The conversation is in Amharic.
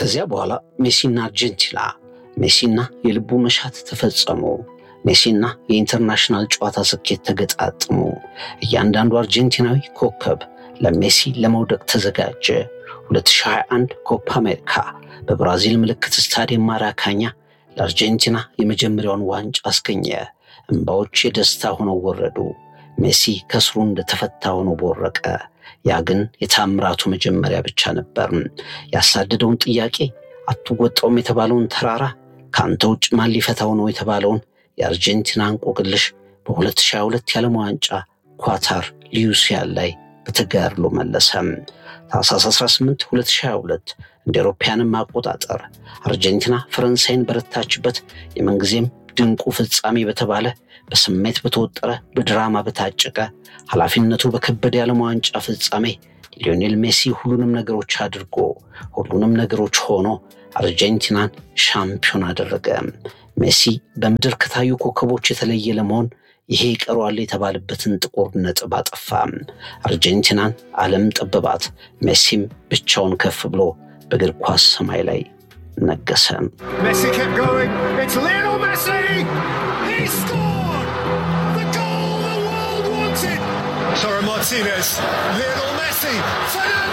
ከዚያ በኋላ ሜሲና አርጀንቲና ሜሲና የልቡ መሻት ተፈጸሙ። ሜሲና የኢንተርናሽናል ጨዋታ ስኬት ተገጣጥሙ። እያንዳንዱ አርጀንቲናዊ ኮከብ ለሜሲ ለመውደቅ ተዘጋጀ። 2021 ኮፓ አሜሪካ በብራዚል ምልክት ስታዲየም ማራካኛ ለአርጀንቲና የመጀመሪያውን ዋንጫ አስገኘ። እምባዎች የደስታ ሆነው ወረዱ። ሜሲ ከስሩ እንደተፈታ ሆኖ ቦረቀ። ያ ግን የታምራቱ መጀመሪያ ብቻ ነበር። ያሳደደውን ጥያቄ አትወጣውም የተባለውን ተራራ ከአንተ ውጭ ማን ሊፈታው ነው የተባለውን የአርጀንቲና እንቆቅልሽ በ2022 የዓለም ዋንጫ ኳታር ሊዩሲያን ላይ በተጋድሎ መለሰ። ታኅሳስ 18 2022 እንደ አውሮፓውያንም አቆጣጠር አርጀንቲና ፈረንሳይን በረታችበት የምንጊዜም ድንቁ ፍጻሜ በተባለ በስሜት በተወጠረ በድራማ በታጨቀ ኃላፊነቱ በከበደ የዓለም ዋንጫ ፍጻሜ ሊዮኔል ሜሲ ሁሉንም ነገሮች አድርጎ ሁሉንም ነገሮች ሆኖ አርጀንቲናን ሻምፒዮን አደረገ። ሜሲ በምድር ከታዩ ኮከቦች የተለየ ለመሆን ይሄ ይቀረዋል የተባለበትን ጥቁር ነጥብ አጠፋ። አርጀንቲናን ዓለም ጠበባት። ሜሲም ብቻውን ከፍ ብሎ በእግር ኳስ ሰማይ ላይ ነገሰ። Messi kept going. It's Lionel Messi. He scored the goal the world wanted. Sorry, Martinez. Lionel Messi. Fernando